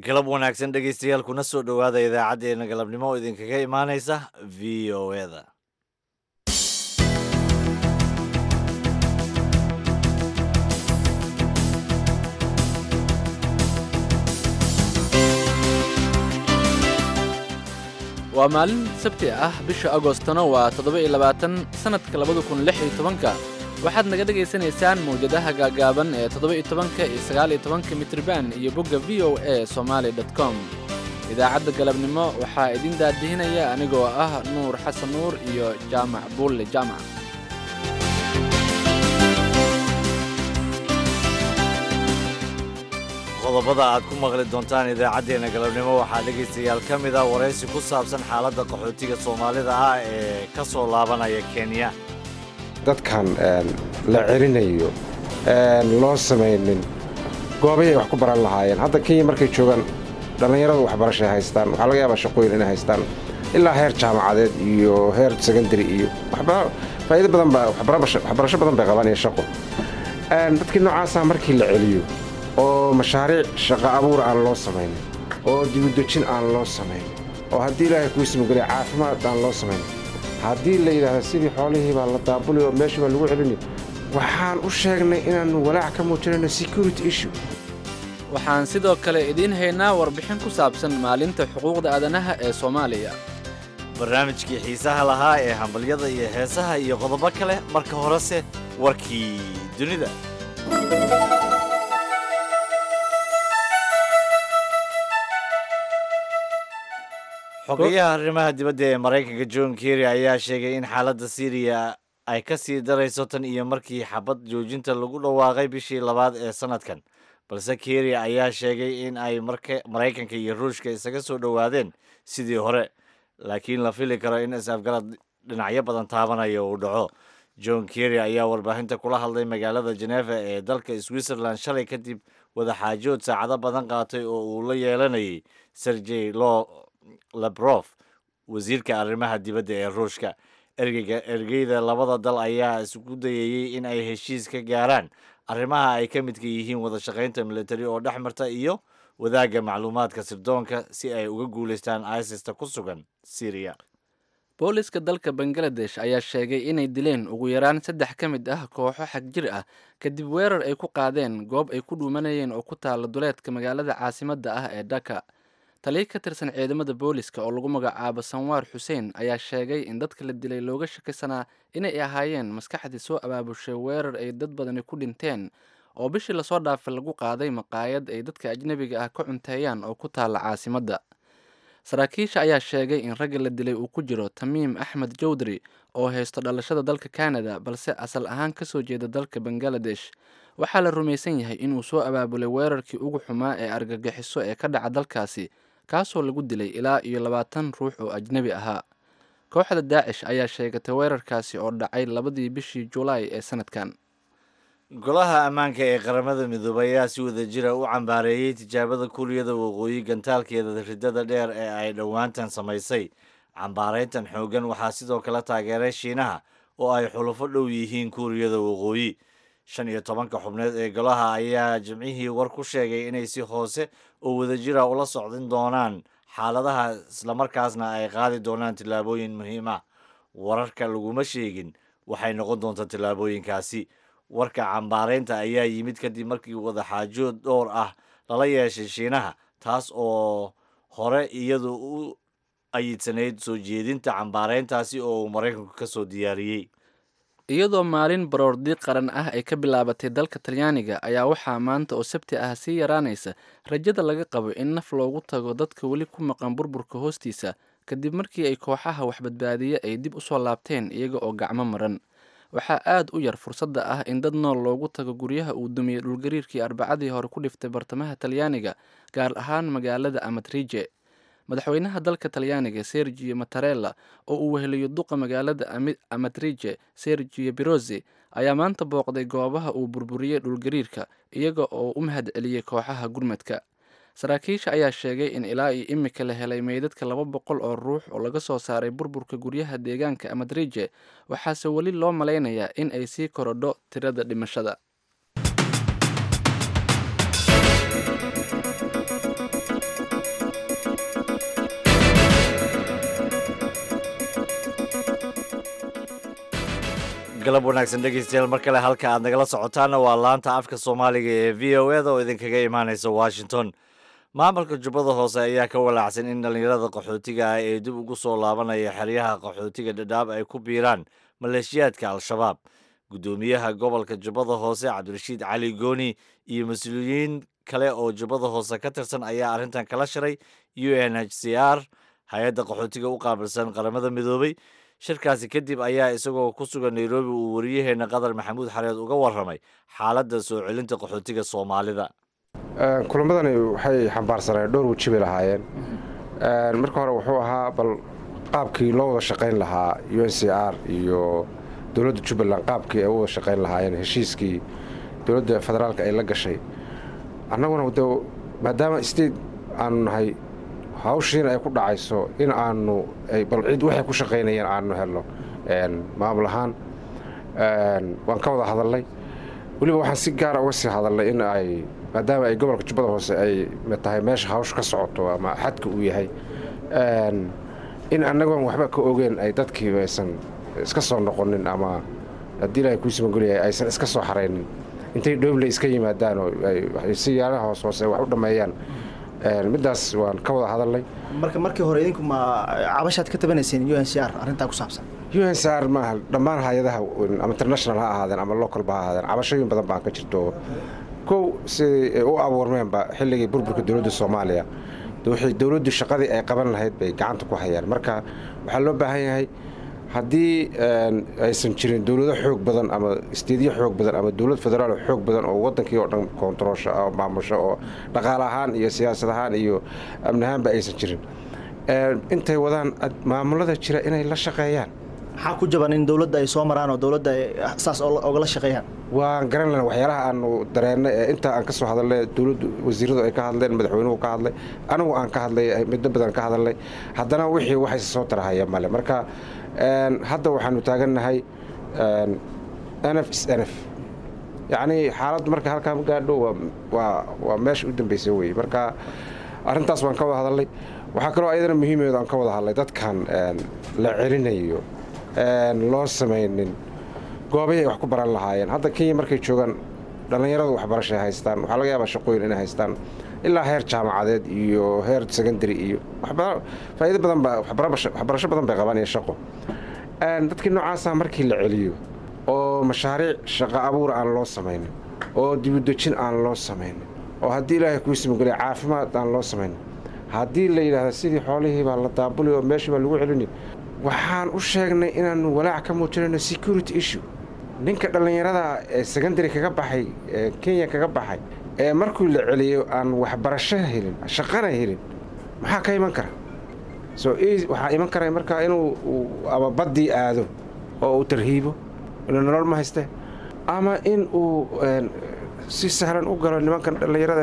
galab wanaagsan dhegaystayaal kuna soo dhowaada idaacaddeenna galabnimo oo idinkaga imaanaysa v o eda waa maalin sabti ah bisha agostona waa toddoba-iyo labaatan sannadka labada kun lix iyo tobanka waxaad naga dhegaysanaysaan mawjadaha gaagaaban ee toddoba-iyo tobanka iyo sagaal-iyo tobanka mitriban iyo bogga v o a somaali dot com idaacadda galabnimo waxaa idin daadihinaya anigoo ah nuur xasan nuur iyo jaamac buulle jaamac qodobada aad ku maqli doontaan idaacaddeenna galabnimo waxaa dhegaystayaal ka mid ah waraysi ku saabsan xaaladda qaxootiga soomaalida ah ee ka soo laabanaya kenya dadkan la celinayo loo samaynin goobahay wax ku baran lahaayeen hadda kenya markay joogaan dhallinyaradu waxbarashay haystaan waxaa laga yaabaa shaqooyin inay haystaan ilaa heer jaamacadeed iyo heer secondary iyo faa'iido badan baa waxbarasho badan bay qabaan iyo shaqo dadkii noocaasa markii la celiyo oo mashaariic shaqo abuur aan loo samaynin oo dibudejin aan loo samaynin oo haddii ilaahay kuu simogeliya caafimaad aan loo samaynin haddii la yidhaahdo sidii xoolihii baa la daabuli oo meeshii baa lagu celini waxaan u sheegnay inaannu walaac ka muujinayno security issue waxaan sidoo kale idiin haynaa warbixin ku saabsan maalinta xuquuqda aadanaha ee soomaaliya barnaamijkii xiisaha lahaa ee hambalyada iyo heesaha iyo qodobo kale marka horese warkii dunida xogayaha arrimaha dibadda ee maraykanka john kerry ayaa sheegay in xaaladda syriya ay ka sii darayso tan iyo markii xabad joojinta lagu dhawaaqay bishii labaad ee sannadkan balse kerry ayaa sheegay in ay maraykanka iyo ruushka isaga soo dhowaadeen sidii hore laakiin la fili karo in is-afgarad dhinacyo badan taabanaya uu dhaco john kerry ayaa warbaahinta kula hadlay magaalada jeneva ee dalka switzerland shalay kadib wadaxaajood saacado badan qaatay oo uu la yeelanayay sergey lo labrof wasiirka arrimaha dibadda ee ruushka ergeyga ergeyda labada dal ayaa isku dayayey in ay heshiis ka gaaraan arrimaha ay ka midka yihiin wada shaqaynta militari oo dhex marta iyo wadaagga macluumaadka sirdoonka si ay uga guulaystaan isista ku sugan syriya booliska dalka bangaladesh ayaa sheegay inay dileen ugu yaraan saddex ka mid ah kooxo xagjir ah kadib weerar ay ku qaadeen goob ay ku dhuumanayeen oo ku taala duleedka magaalada caasimadda ah ee dhaka taliya ka tirsan ciidamada booliska oo lagu magacaabo sanwaar xuseen ayaa sheegay in dadka la dilay looga shakisanaa inay ahaayeen maskaxdii soo abaabushay weerar ay dad badani ku dhinteen oo bishii lasoo dhaafay lagu qaaday maqaayad ay dadka ajnebiga ah ka cunteeyaan oo ku taala caasimadda saraakiisha ayaa sheegay in ragga la dilay uu ku jiro tamiim axmed jowdari oo haysto dhalashada dalka canada balse asal ahaan ka soo jeeda dalka bangaladesh waxaa la rumaysan yahay inuu soo abaabulay weerarkii ugu xumaa ee argagixiso ee ka dhaca dalkaasi kaasoo lagu dilay ilaa iyo labaatan ruux oo ajnebi ahaa kooxda daacish ayaa sheegatay weerarkaasi oo dhacay labadii bishii julaay ee sanadkan golaha ammaanka ee qaramada midoobay ayaa si wada jira u cambaareeyey tijaabada kuuriyada waqooyi gantaalkeeda riddada dheer ee ay dhowaantan samaysay cambaarayntan xooggan waxaa sidoo kale taageeray shiinaha oo ay xulufo dhow yihiin kuuriyada waqooyi shan iyo tobanka xubneed ee golaha ayaa jimcihii war ku sheegay inay si hoose oo wadajira ula socdin doonaan xaaladaha islamarkaasna ay qaadi doonaan tillaabooyin muhiim ah wararka laguma sheegin waxay noqon doontaa tillaabooyinkaasi warka cambaaraynta ayaa yimid kadib markii wadaxaajood dhowr ah lala yeeshay shiinaha taas oo hore iyadu u ayidsanayd soo jeedinta cambaarayntaasi oo uu maraykanku ka soo diyaariyey iyadoo maalin baroordiiq qaran ah ay ka bilaabatay dalka talyaaniga ayaa waxaa maanta oo sabti ah sii yaraanaysa rajada laga qabo in naf loogu tago dadka weli ku maqan burburka hoostiisa kadib markii ay kooxaha waxbadbaadiye ay dib u soo laabteen iyaga oo gacmo maran waxaa aad u yar fursadda ah in dad nool loogu tago guryaha uu dumiyey dhulgariirkii arbacadii hore ku dhiftay bartamaha talyaaniga gaar ahaan magaalada amatrije madaxweynaha dalka talyaaniga sergio matarella oo uu weheliyo duqa magaalada amatrije sergio birozi ayaa maanta booqday goobaha uu burburiyey dhulgariirka iyaga oo u mahad celiyey kooxaha gurmadka saraakiisha ayaa sheegay in ilaa iyo imika la helay meydadka laba boqol oo ruux oo laga soo saaray burburka guryaha deegaanka amadrije waxaase weli loo malaynayaa in ay sii korodho tirada dhimashada galab wanaagsan dhegeystayaal mar kale halka aad nagala socotaana waa laanta afka soomaaliga ee v o e da oo idinkaga imaaneysa washington maamulka jubbada hoose ayaa ka walaacsan in dhallinyarada qaxootiga ah ee dib ugu soo laabanaya xeryaha qaxootiga dhadhaab ay ku biiraan maleeshiyaadka al-shabaab guddoomiyaha gobolka jubbada hoose cabdirashiid cali gooni iyo mas-uuliyiin kale oo jubbada hoose ka tirsan ayaa arrintan kala shiray u n h c r hay-adda qaxootiga u qaabilsan qaramada midoobay shirkaasi kadib ayaa isagoo ku sugan nairobi uu wariyaheenna qatar maxamuud xareed uga warramay xaaladda soo celinta qaxootiga soomaalida kulamadani waxay xambaarsaneen dhowr weji bay lahaayeen marka hore wuxuu ahaa bal qaabkii loo wada shaqayn lahaa u n c r iyo dowladda jubbaland qaabkii ay u wada shaqayn lahaayeen heshiiskii dowladda federaalka ay la gashay annaguna de maadaama state aanu nahay hawshiina ay ku dhacayso in aanu bal cid waxay ku shaqaynayeen aanu helno maamul ahaan waan ka wada hadalnay weliba waxaan si gaara uga sii hadalnay in ay maadaama ay gobolka jubbada hoose ay tahay meesha hawsha ka socoto ama xadka uu yahay in annagoon waxba ka ogeen ay dadkii aysan iska soo noqonin ama haddii ilaahay kuu simagolyahay aysan iska soo xaraynin intay dhooble iska yimaadaan oo si yaalaha hoos hoose wax u dhammeeyaan middaas waan ka wada hadalnay marka markii hore idinku ma cabashaad ka tabanayseen u n c r arrintaa ku saabsan u n c r maaha dhammaan hay-adaha ama international ha ahaadeen ama localba ha ahaadeen cabashooyin badan baan ka jirto kow siday u abuurmeenba xilligii burburka dowladda soomaaliya waxay dowladdu shaqadii ay qaban lahayd bay gacanta ku hayaan marka waxaa loo baahan yahay haddii aysan jirin dowlado xoog badan ama isteedyo xoog badan ama dowlad federaal xoog badan oo wadankii oo dhan koontaroosha oo maamusho oo dhaqaale ahaan iyo siyaasad ahaan iyo amni ahaanba aysan jirin intay wadaan maamulada jira inay la shaqeeyaan maxaa ku jaban in dowladda ay soo maraan oo dowladda ay saas ogala shaqeeyaan waan garan lana waxyaalaha aanu dareennay ee intaa aan ka soo hadalnay dowladdu wasiiradu ay ka hadleen madaxweynuhu ka hadlay anigu aan ka hadlay middo badan ka hadalnay haddana wixii waxayse soo tarahaya male marka hadda waxaanu taagannahay nf s nf yacnii xaaladdu marka halkaa ma gaadho waa meesha u dambaysa wey marka arrintaas waan ka wada hadalnay waxaa kaloo ayadana muhiimeedu aan ka wada hadlay dadkan la celinayo loo samaynin goobahay wax ku baran lahaayeen hadda kenya markay joogaan dhallinyaradu waxbarashay haystaan waxaa laga yaabaa shaqooyin inay haystaan ilaa heer jaamacadeed iyo heer secondary iyo faa'iido badan baa waxbarasho badan bay qabaan iyo shaqo dadkii noocaasa markii la celiyo oo mashaariic shaqo abuur aan loo samaynin oo dibudejin aan loo samaynin oo haddii ilaahay kuu simageliya caafimaad aan loo samaynin haddii la yidhaahda sidii xoolihii baa la daabuli oo meeshii baa lagu celini waxaan u sheegnay inaannu walaac ka muujinayno security issue ninka dhallinyarada ee secondary kaga baxay ee kenya kaga baxay ee markuu la celiyo aan waxbarasho helin shaqana helin maxaa ka iman kara so waxaa iman kara markaa inuu ama baddii aado oo uu tarhiibo inuu nolol ma hayste ama in uu si sahlan u galo nimankan dhallinyarada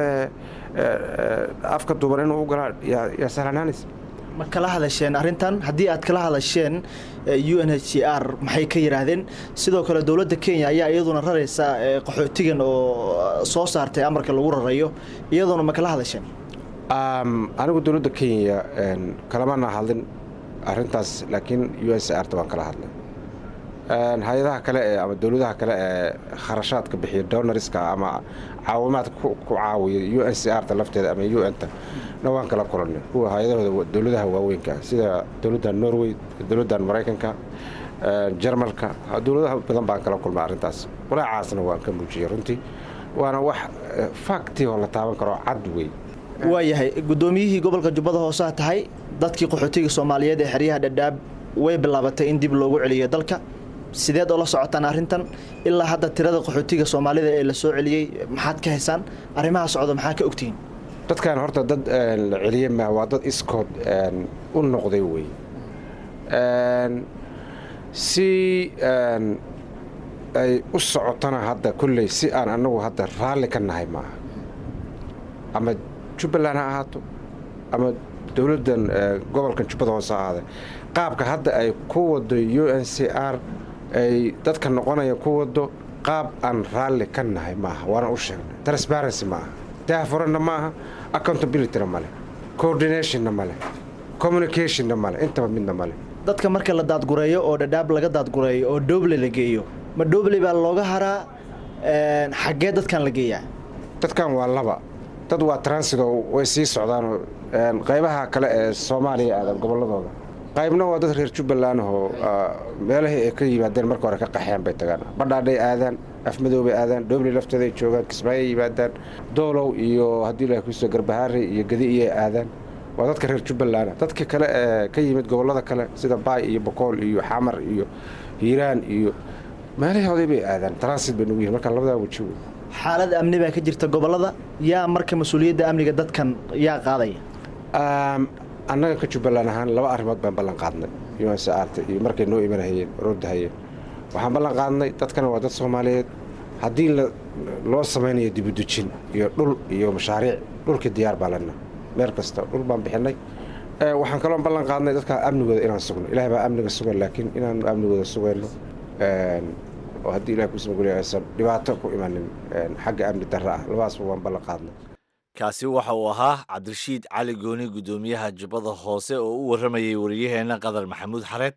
afka duuban inuu u galaa yaa sahlanaanaysa ma kala hadasheen arrintan haddii aad kala hadasheen u n h c r maxay ka yidhaahdeen sidoo kale dowladda kenya ayaa iyaduna raraysa qaxootigan oo soo saartay amarka lagu rarayo iyaduna ma kala hadasheen anigu dowladda kenya kalamana hadlin arrintaas laakiin u n c r ta waan kala hadlay hay-adaha kale ee ama dowladaha kale ee kharashaadka bixiya donariska ama caawimaadka ku caawiya u n c r ta lafteeda ama u n ta na waan kala kulanay kuwa hay-adahooda dowladaha waaweynka sida dowladdan norway dowladdan maraykanka jarmalka dowladaha badan baan kala kulmay arrintaas walaacaasna waan ka muujiyey runtii waana wax fakti oo la taaban karo cad wey waayahay guddoomiyihii gobolka jubbada hooseha tahay dadkii qaxootiga soomaaliyeed ee xeryaha dhadhaab way bilaabatay in dib loogu celiyo dalka sideed oo la socotaan arrintan ilaa hadda tirada qaxootiga soomaalida ee la soo celiyey maxaad ka haysaan arrimaha socda maxaa ka ogtihiin dadkan horta dad la celiye maa waa dad iskood u noqday wey si ay u socotana hadda kolley si aan annagu hadda raalli ka nahay maaha ama jubbaland ha ahaato ama dowladdan gobolkan jubbada hoose ha ahaade qaabka hadda ay ku wado u n c r ay dadka noqonaya ku wado qaab aan raalli ka nahay maaha waana u sheegnay transparency maaha daahfuranna maaha accountabilityna male coordinationna male communicationna male intaba midna male dadka marka la daadgureeyo oo dhadhaab laga daadgureeyo oo dooble la geeyo ma dhobley baa looga haraa xaggee dadkan la geeyaa dadkan waa laba dad waa transido way sii socdaanoo qaybaha kale ee soomaaliya aadan gobolladooda qaybna waa dad reer jubbaland oo meelahii ay ka yimaadeen marka hore ka qaxeen bay tagaan badhaadhay aadaan afmadoobay aadaan dhobley lafteeday joogaan kismaayo yimaadaan doolow iyo haddii ilahay kuso garbahaari iyo gadi iyay aadaan waa dadka reer jubbaland dadka kale ee ka yimid gobollada kale sida baay iyo bokool iyo xamar iyo hiiraan iyo meelahii oday bay aadaan transit bay nugu yihin marka labadaa weji wey xaalad amni baa ka jirta gobollada yaa marka mas-uuliyadda amniga dadkan yaa qaadaya annaga ka jubbaland ahaan laba arrimood baan ballan qaadnay unsaarta iyo markay noo imanahayeen roodahayeen waxaan ballan qaadnay dadkana waa dad soomaaliyeed haddii loo samaynayo dibudejin iyo dhul iyo mashaariic dhulkii diyaar baa lena meel kasta dhul baan bixinay waxaan kaloo ballan qaadnay dadka amnigooda inaan sugno ilahay baa amniga sugan laakiin inaanu amnigooda sugayno oo haddii ilahay kuusmagulya aysan dhibaato ku imanin xagga amni darra ah labadaasba waan ballan qaadnay kaasi waxa uu ahaa cabdirashiid cali gooni guddoomiyaha jubbada hoose oo u warramayay wariyaheenna qadar maxamuud xareed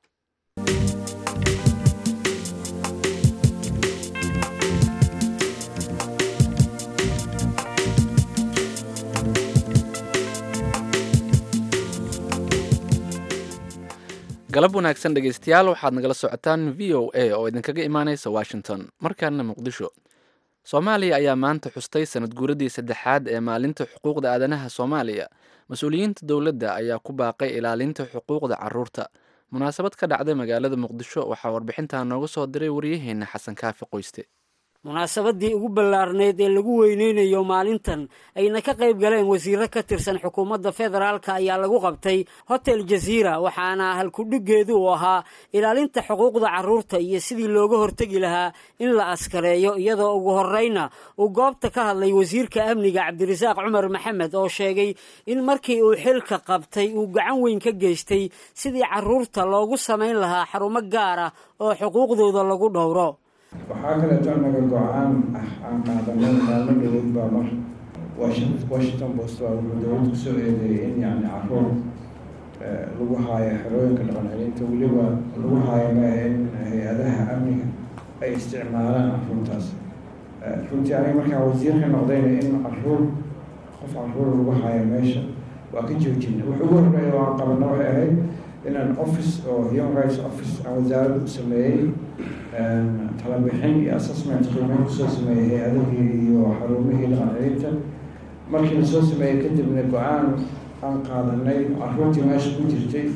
galab wanaagsan dhegaystayaal waxaad nagala socotaan v o a oo idinkaga imaanaysa washington markaana muqdisho soomaaliya ayaa maanta xustay sanad guuradii saddexaad ee maalinta xuquuqda aadanaha soomaaliya mas-uuliyiinta dowladda ayaa ku baaqay ilaalinta xuquuqda caruurta munaasabad ka dhacday magaalada muqdisho waxaa warbixintaa nooga soo diray waryaheena xasan kaafi qoyste munaasabadii ugu ballaarneyd ee lagu weyneynayo maalintan ayna ka qayb galeen wasiiro ka tirsan xukuumadda federaalka ayaa lagu qabtay hotel jaziira waxaana halkudhiggeedu uu ahaa ilaalinta xuquuqda carruurta iyo sidii looga hortegi lahaa in la askareeyo iyadoo ugu horreyna uu goobta ka hadlay wasiirka amniga cabdirasaaq cumar maxamed oo sheegay in markii uu xilka qabtay uu gacan weyn ka geystay sidii carruurta loogu samayn lahaa xarumo gaar ah oo xuquuqdooda lagu dhowro waxaa kaleeto anaga go-aan ah aan qaadanay maalmo dhawood baa mar washington post baa wuxuu dowlad kusoo eedeeyay in yacni caruur lagu haayo xerooyinka dhaqan celinta weliba lagu haayo maaha in hay-adaha amniga ay isticmaalaan caruurtaas runtii aniga markaan wasiirka noqdayna in caruur qof caruur lagu haayo meesha waa ka joojina wuxuu ugu horreeya oo aan qabana waxay ahayd inaan office oo human rights office aan wasaaradda u sameeyey talabixin iyo assessment qiimeyn kusoo sameeyey hay-adahii iyo xarumihii dhaqan celinta markii lasoo sameeyey kadibna go-aan aan qaadanay caruurtii meesha ku jirtay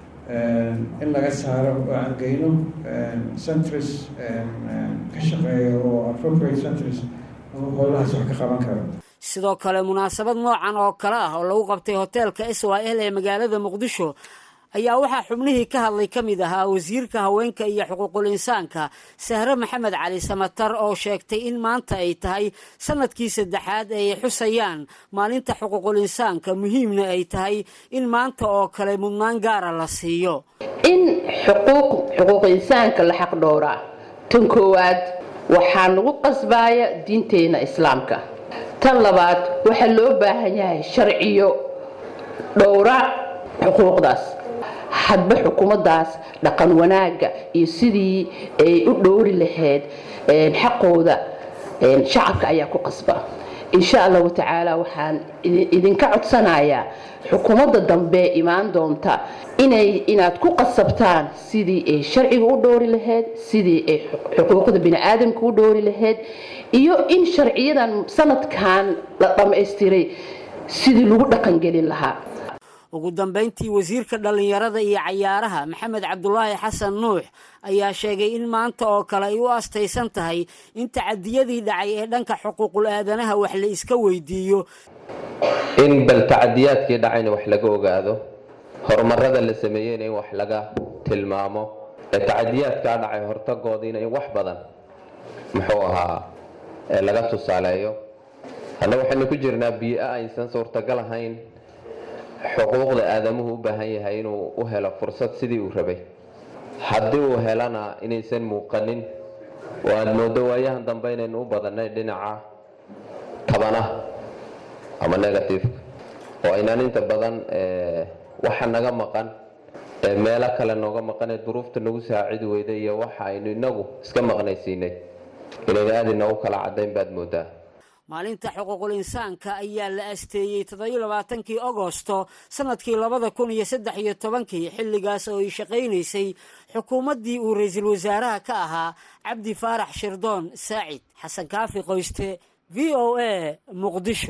in laga saaro oo aan geyno centris ka shaqeeya oo appropriate centris howlahaas wax ka qaban karo sidoo kale munaasabad noocan oo kale ah oo lagu qabtay hoteelka s y l ee magaalada muqdisho ayaa waxaa xubnihii ka hadlay ka mid ahaa wasiirka haweenka iyo xuquuqul insaanka sahre maxamed cali samatar oo sheegtay in maanta ay tahay sanadkii saddexaad ay xusayaan maalinta xuquuqul insaanka muhiimna ay tahay in maanta oo kale mudnaan gaara la siiyo in xuquuq xuquuq insaanka la xaq dhowraa tan koowaad waxaa nagu qasbaaya diinteena islaamka tan labaad waxaa loo baahan yahay sharciyo dhowra xuquuqdaas hadba xukuumaddaas dhaqan wanaagga iyo sidii ay u dhowri lahayd xaqooda shacabka ayaa ku qasba insha allahu tacaala waxaan idinka codsanayaa xukuumadda dambe imaan doonta inay inaad ku qasabtaan sidii ay sharciga u dhowri lahayd sidii ay xuquuqda biniaadamka u dhowri lahayd iyo in sharciyadan sanadkan la dhammaystiray sidii lagu dhaqangelin lahaa ugu dambayntii wasiirka dhallinyarada iyo cayaaraha maxamed cabdulaahi xasan nuux ayaa sheegay in maanta oo kale ay u astaysan tahay in tacadiyadii dhacay ee dhanka xuquuqul aadanaha wax la iska weydiiyo in bal tacadiyaadkii dhacayna wax laga ogaado horumarada la sameeyeyna in wax laga tilmaamo ee tacadiyaadkaa dhacay hortagoodiina in wax badan muxuu ahaa laga tusaaleeyo hadna waxaynu ku jirnaa biio aysan suurtagal ahayn xuquuqda aadamuhu u baahan yahay inuu u helo fursad sidii uu rabay haddii uu helana inaysan muuqanin oo aada moodo waayahan dambe inaynu u badannay dhinaca tabanaha ama negativeka oo aynaan inta badan waxa naga maqan ee meelo kale nooga maqanee duruufta nagu saacidi weyday iyo waxa aynu inagu iska maqnaysiinay inayna aada inoogu kala caddayn baad moodaa maalinta xuquuqul insaanka ayaa la asteeyey toddobiyo labaatankii agosto sanadkii labada kun iyo saddex iyo tobankii xilligaas oo ay shaqaynaysay xukuumaddii uu ra-iisul wasaaraha ka ahaa cabdi faarax shirdoon saacid xasan kaafi qoyste v o a muqdisho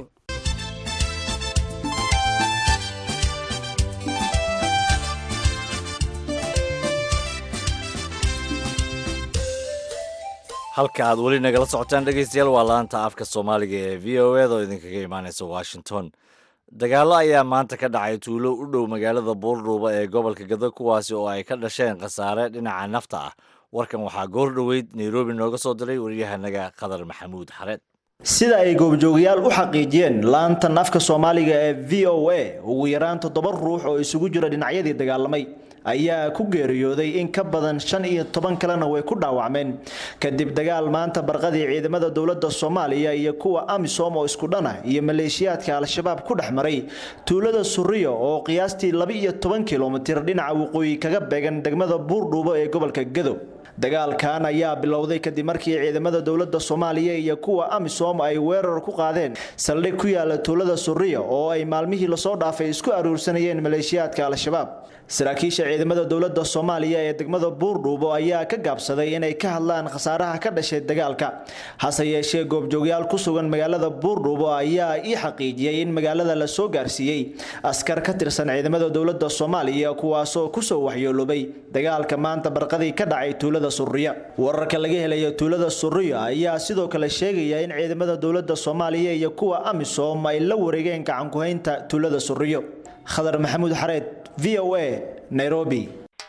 halka aad weli nagala socotaan dhegeystayaal waa laanta afka soomaaliga ee v o eda oo idinkaga imaaneysa washington dagaallo ayaa maanta ka dhacay tuulo u dhow magaalada buurdhuuba ee gobolka gado kuwaasi oo ay ka dhasheen khasaare dhinaca nafta ah warkan waxaa goor dhoweyd nairobi nooga soo diray waryahanaga khadar maxamuud xareed sida ay goobjoogayaal u xaqiijiyeen laantan afka soomaaliga ee v o a ugu yaraan toddoba ruux oo isugu jira dhinacyadii dagaalamay ayaa ku geeriyooday in ka badan shan iyo toban kalena way ku dhaawacmeen kadib dagaal maanta barqadii ciidamada dowladda soomaaliya iyo kuwa amisom oo isku dhana iyo maleeshiyaadka al-shabaab ku dhex maray tuulada suriyo oo qiyaastii laba iyo toban kilomitir dhinaca waqooyi kaga beegan degmada buurdhuubo ee gobolka gado dagaalkan ayaa bilowday kadib markii ciidamada dowladda soomaaliya iyo kuwa amisom ay weerar ku qaadeen saldhig ku yaala tuulada suriya oo ay maalmihii lasoo dhaafay isku aruursanayeen maleeshiyaadka al-shabaab saraakiisha ciidamada dowladda soomaaliya ee degmada buurdhuubo ayaa ka gaabsaday inay ka hadlaan khasaaraha ka dhashay dagaalka hase yeeshee goobjoogyaal ku sugan magaalada buurdhuubo ayaa ii xaqiijiyey in magaalada la soo gaarsiiyey askar ka tirsan ciidamada dowladda soomaaliya kuwaasoo kusoo waxyooloobay dagaalka maanta barqadii ka dhacay tuulada suriya wararka laga helaya tuulada suriya ayaa sidoo kale sheegaya in ciidamada dowladda soomaaliya iyo kuwa amisom ay la wareegeen gacankuhaynta tuulada suriyo khadar maxamuud xareed v o a nairobi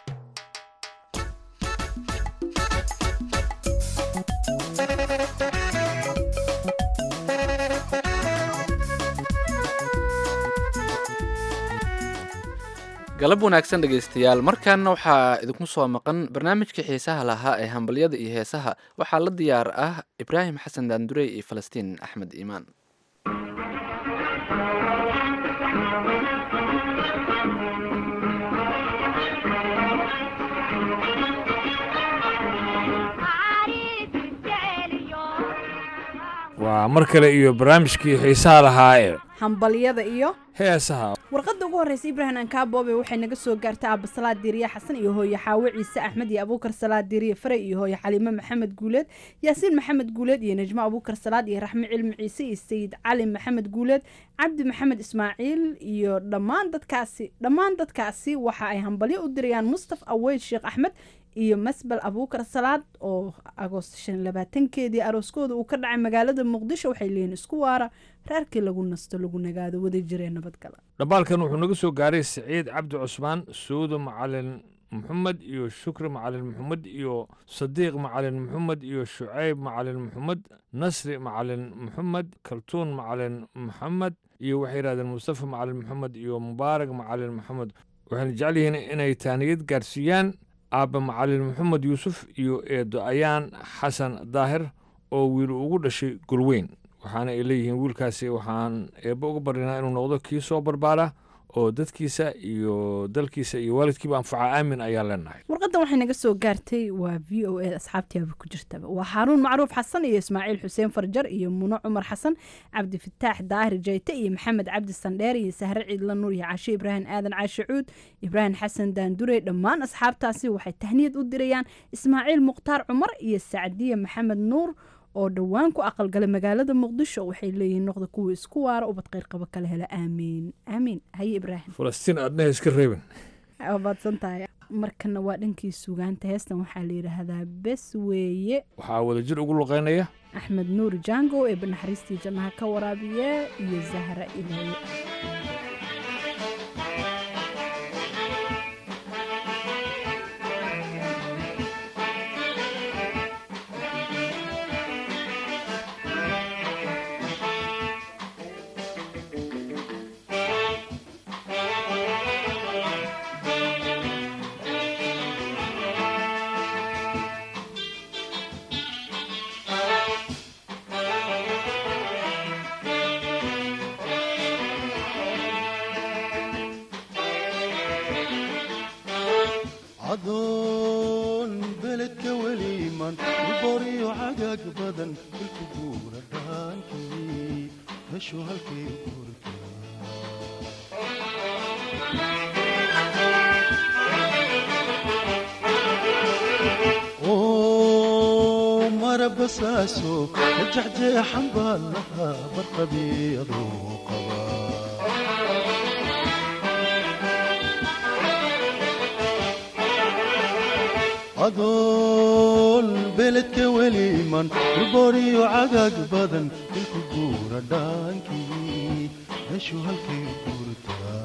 galab wanaagsan dhegaystayaal markaana waxaa idinku soo maqan barnaamijkii xiisaha lahaa ee hambalyada iyo heesaha waxaa la diyaar ah ibraahim xasan daandurey iyo falastiin axmed iimaan waa mar kale iyo barnaamijkii xiisaha lahaa ee hambalyada iyo heesaha warqadda ugu horreysa ibraahim ankaabobe waxay naga soo gaartay aaba salaad diiriye xasan iyo hooye xaawe ciise axmed iyo abuukar salaad diiriye faray iyo hooye xaliime maxamed guuleed yaasiin maxamed guuleed iyo najmo abuukar salaad iyo raxme cilmi ciise iyo sayid cali maxamed guuleed cabdi maxamed ismaaciil iyo dhammaan dadkaasi dhammaan dadkaasi waxa ay hambalyo u dirayaan mustaf aweyd sheekh axmed iyo masbel abuukar salaad oo agoost shan labaatankeedii arooskooda uu ka dhacay magaalada muqdisho waxay leeyihin isku waara reerkii lagu nasto lagu nagaado wada jiree nabadgala dhambaalkan wuxuu naga soo gaaray siciid cabdi cusmaan suudo macalin maxamed iyo shukri macalin maxamed iyo sadiiq macalin maxamed iyo shucayb macalin maxamed nasri macalin maxamed kaltuun macalin maxamed iyo waxay yidhahdeen mustafa macalin maxamed iyo mubaarak macalin maxamed waxayna jecel yihiin inay taaniyad gaarsiiyaan aabba macalin maxamed yuusuf iyo eedo ayaan xasan daahir oo wiil ugu dhashay gulweyn waxaana ay leeyihiin wiilkaasi waxaan eebba uga baryanaa inuu noqdo kii soo barbaara oo dadkiisa iyo dalkiisa iyo waalidkiiba anfaca aamin ayaan leenahay warqadan waxay naga soo gaartay waa v o a asxaabtiaba ku jirtaba waa xaaruun macruuf xasan iyo ismaaciil xuseen farjar iyo muno cumar xasan cabdifataax daahir jayte iyo maxamed cabdi sandheer iyo sahre ciidla nuur iyo cashe ibraahim aadan caashe cuud ibraahim xasan daandure dhammaan asxaabtaasi waxay tahniyad u dirayaan ismaaciil mukhtaar cumar iyo sacdiye maxamed nuur oo dhowaan ku aqalgalay magaalada muqdisho waxay leeyihiin noqda kuwa isku waara ubad qayrqabo kala hela aamiin aamiin haye ibraahim falastiin aadnaha iska reebin waa baadsan tahay markana waa dhankii sugaanta heestan waxaa la yidhaahdaa bes weeye waxaa wadajir ugu luqeynaya axmed nuur jango ee banaxariistii jannaha ka waraabiye iyo zahra ilaaye guura dhaankii heshu halkay guurta oo marabasaaso jexjeexan baa lahaa barqabiyadoo qaba adoon beledka weliman dhulbooriyo cagaag badan dilku guura dhaankii heshu halkay guurtaa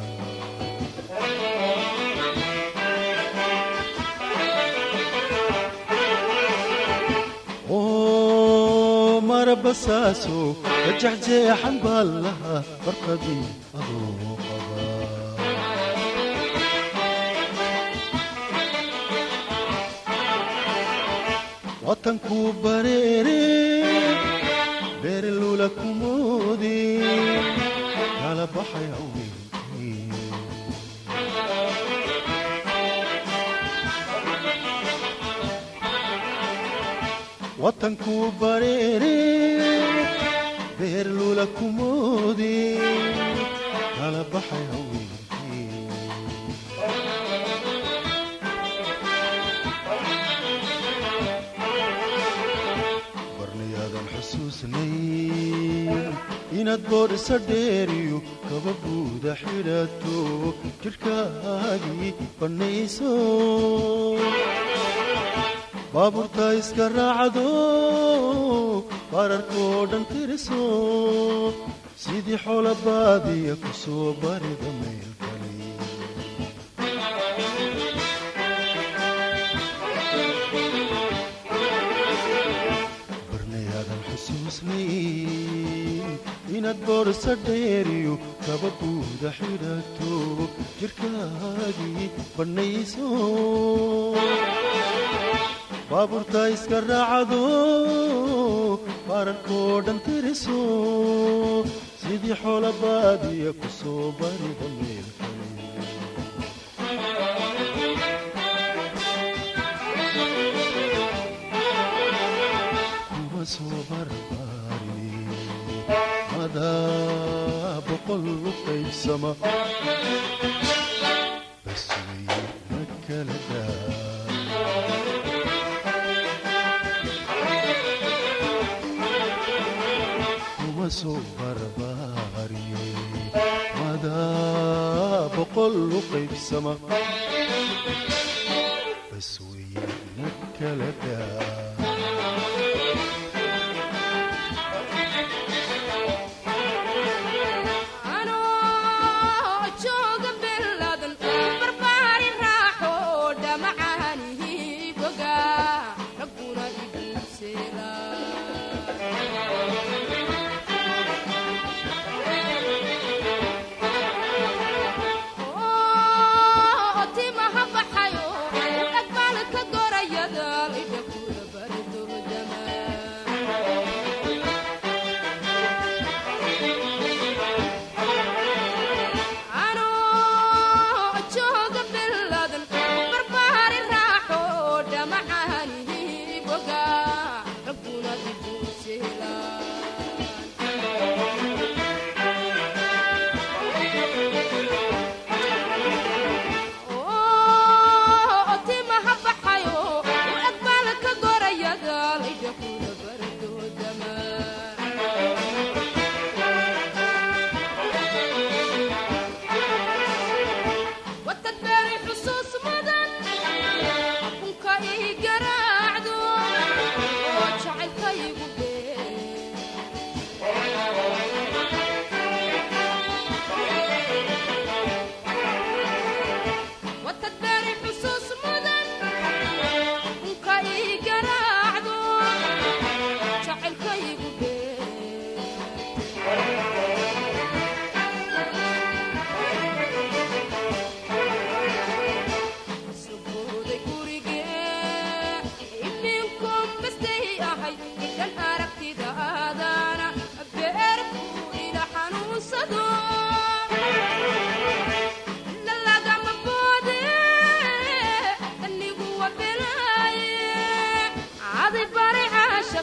oo marabasaaso jexjeexan baa lahaa barqadii adoo qaba watankuu bareere beerelula kumoodi kala baxay haweenkii watankuu bareere beerlula kumoodi kala baxay haweenkii barnayaadan xusuusnayn inaad boodhisa dheeriyo kaba buuda xidhato jidhkaagii bannayso baabuurta iska raacdo baararkoo dhan tiriso sidii xoola baadiya ku soo barida meelkali barnayaadan xusuusnayn inaad boorsa dheeriyo kaba buuda xidhato jidhkaagii bannayso baabuurta iska raacdo baararkoo dhan tiriso sidii xoola baadiya ku soo barida meelkale kuma soo barbaari madaa boqol u qaybsama bas way ma kala daa kuma soo barbaariye madaa boqol u qaybsama bas weye na kala daa timaha baxayo dhagbalka gorayada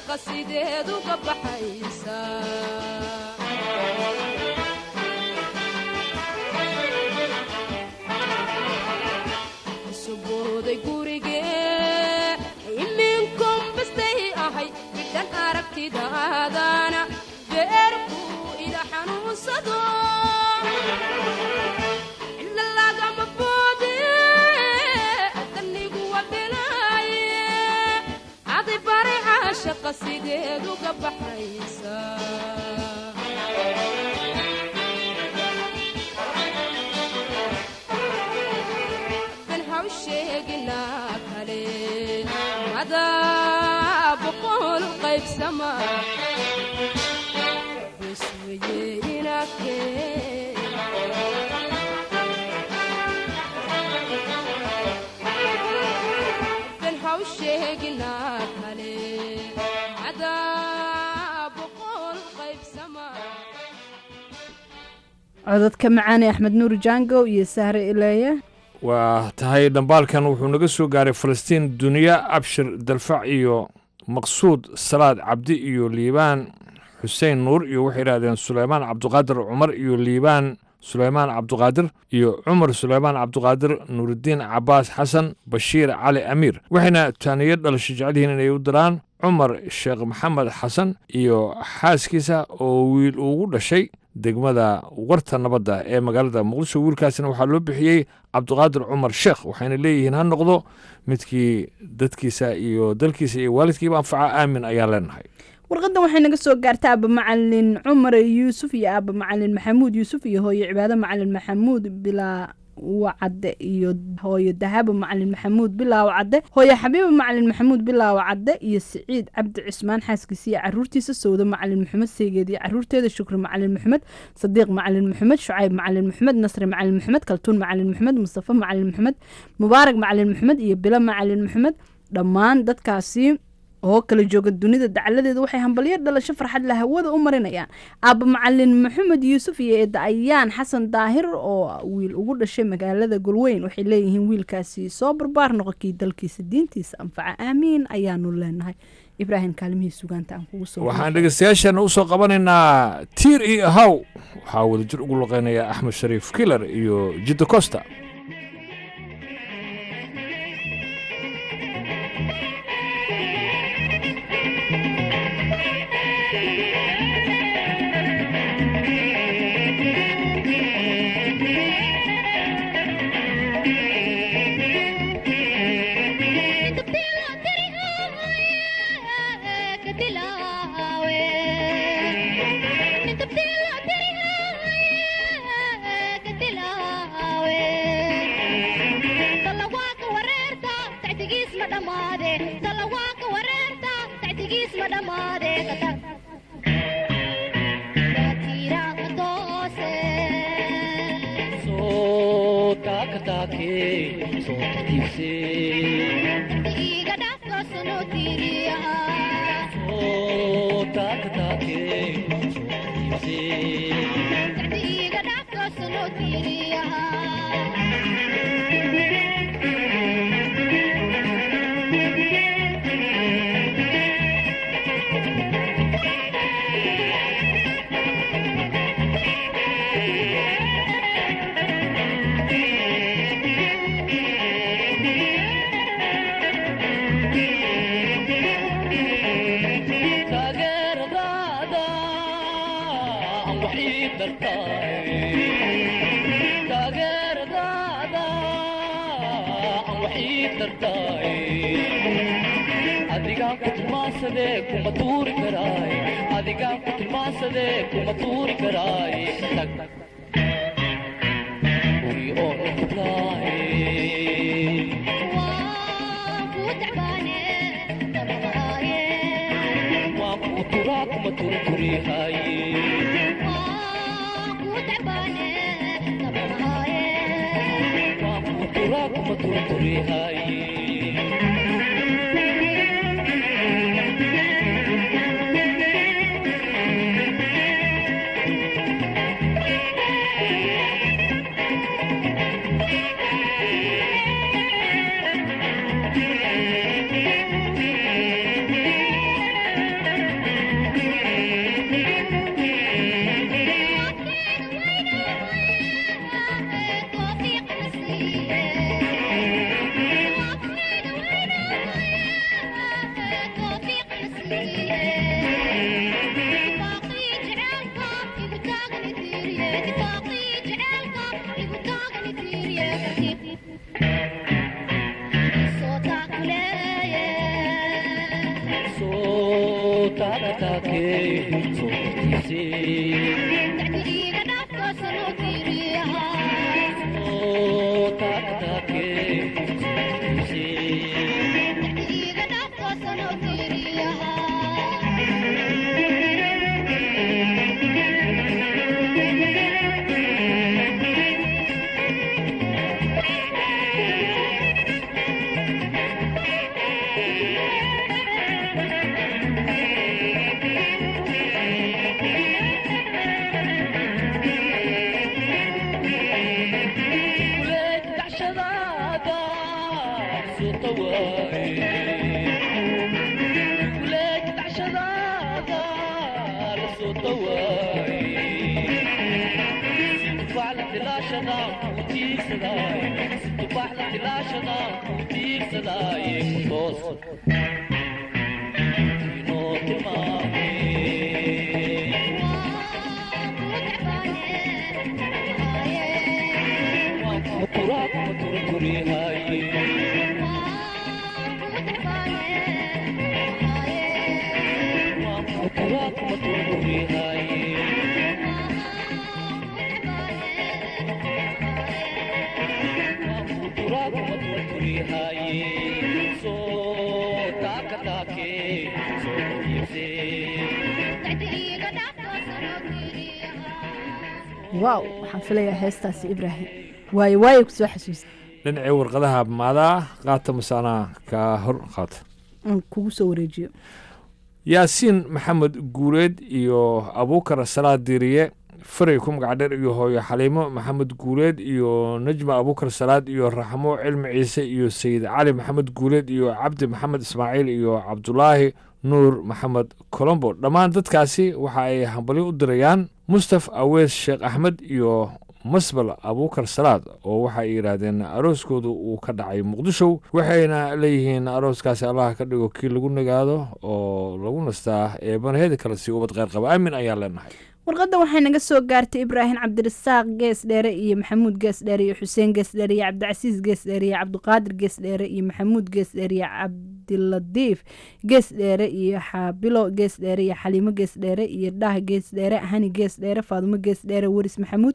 caashaqa sideed uga baxaysa subooday gurigee iminkum bastay ahay midhan aragtidaadana beerkuu ila xanuunsado ila lagama boode adanigu wabilaaye adi bari caashaqa sideed uga baxaysa dan hawsheegina kale adaa boqol qaybsama bes weye inakee dan hawsheegina kale adaa boqol qaybsama codadka macaan ee axmed nuur jango iyo sahre ileeye waa tahay dhambaalkan wuxuu naga soo gaaray falastiin duniya abshir dalfac iyo maqsuud salaad cabdi iyo liibaan xuseen nuur iyo waxay idhahdeen suleymaan cabduqaadir cumar iyo liibaan suleymaan cabduqaadir iyo cumar suleymaan cabduqaadir nuuridiin cabaas xasan bashiir cali amiir waxayna taaniyo dhalasho jecelyihiin inay u diraan cumar sheekh maxamed xasan iyo xaaskiisa oo wiil ugu dhashay degmada warta nabadda ee magaalada muqdisho wiilkaasina waxaa loo bixiyey cabduqaadir cumar sheekh waxayna leeyihiin ha noqdo midkii dadkiisa iyo dalkiisa iyo waalidkiiba anfaca aamin ayaan leenahay warqadan waxay naga soo gaartay aaba macalin cumar yuusuf iyo aaba macalin maxamuud yuusuf iyo hooyo cibaado macalin maxamuud bilaa wacadde iyo hooyo dahabo macalin maxamuud bilaawa cadde hooyo xabiiba macalin maxamuud bilaawa cadde iyo siciid cabdi cismaan xaaskiisa iyo caruurtiisa sowdo macalin maxamed seegeed iyo caruurteeda shukri macalin maxamed sadiiq macalin maxamed shucayb macalin maxamed nasri macalin maxamed kaltuun macalin maxamed mustafa macalin maxamed mubaarak macalin maxamed iyo bilo macalin maxamed dhammaan dadkaasi oo kala jooga dunida dacaladeeda waxay hambalyo dhalasho farxad la hawada u marinayaan aaba macalin maxamed yuusuf iyo eedda ayaan xasan daahir oo wiil ugu dhashay magaalada golweyn waxay leeyihiin wiilkaasi soo barbaar noqokii dalkiisa diintiisa anfaca aamiin ayaanu leenahay ibraahim kaalimihii sugaanta aan kugu soo waxaan dhegeystayaashana usoo qabanaynaa tiir iyo ahaw waxaa wadajir ugu luqeynaya axmed shariif kilar iyo jidda costa waaw waxaan filayaa heestaasi ibraahim waayo waayo kusoo xasuusta dhinacii warqadaha maadaa qaata masaanaa kaa hor qaata aan kugu soo wareejiyo yaasiin maxamed guureed iyo abuukar salaad diiriye faray ku magacdheer iyo hooyo xaliimo maxamed guuleed iyo najma abuukar salaad iyo raxmo cilmi ciise iyo sayid cali maxamed guuleed iyo cabdi maxamed ismaaciil iyo cabdulaahi nuur maxamed colombo dhammaan dadkaasi waxa ay hambalyo u dirayaan mustaf awees sheekh axmed iyo masbal abuukar salaad oo waxa ay yidhaahdeen arooskoodu uu ka dhacay muqdisho waxayna leeyihiin arooskaasi allah ka dhigo kii lagu nagaado oo lagu nastaa eebanaheeda kale si ubad kheyr qaba aamin ayaan leenahay warqadda waxay naga soo gaartay ibraahim cabdirasaaq gees dheere iyo maxamuud gees dheere iyo xuseen gees dheere iyo cabdicasiis gees dheere iyo cabdiqaadir gees dheere iyo maxamuud gees dheere iyo cabdiladiif gees dheere iyo xaabilo gees dheere iyo xaliimo gees dheere iyo dhah gees dheere hani gees dheere faadumo gees dheere weris maxamuud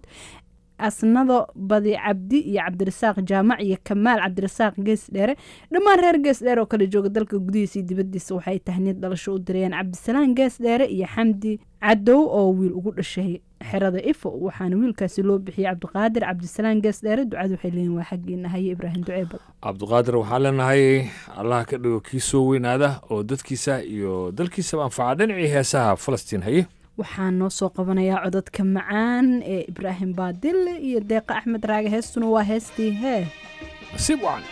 asnado badi cabdi iyo cabdirasaaq jaamac iyo kamaal cabdirasaaq gees dheere dhammaan reer gees dheere oo kala jooga dalka gudihiisa iyo dibadiisa waxay tahniyad dhalasho u dirayeen cabdisalaan gees dheere iyo xamdi cadow oo wiil ugu dhashay xerada ifo waxaana wiilkaasi loo bixiyey cabdiqaadir cabdisalaan gees dheere ducadu waxay leeyihin waa xaggiina haye ibraahim duceebal cabdiqaadir waxaan leenahay allah ka dhigo kii soo weynaada oo dadkiisa iyo dalkiisaba anfaca dhinacii heesaha falastiin haye waxaan noo soo qabanayaa codadka macaan ee ibraahim baadille iyo deeqa axmed raage heestuna waa heestii hee nasiib wacan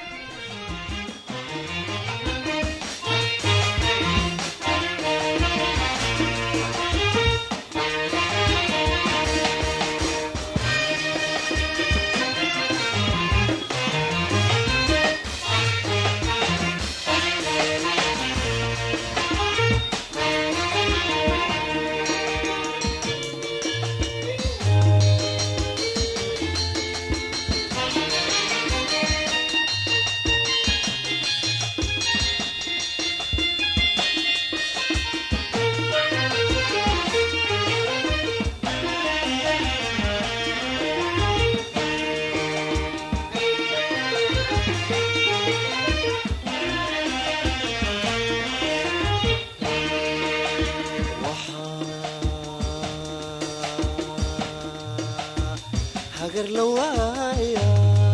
hagar la waaya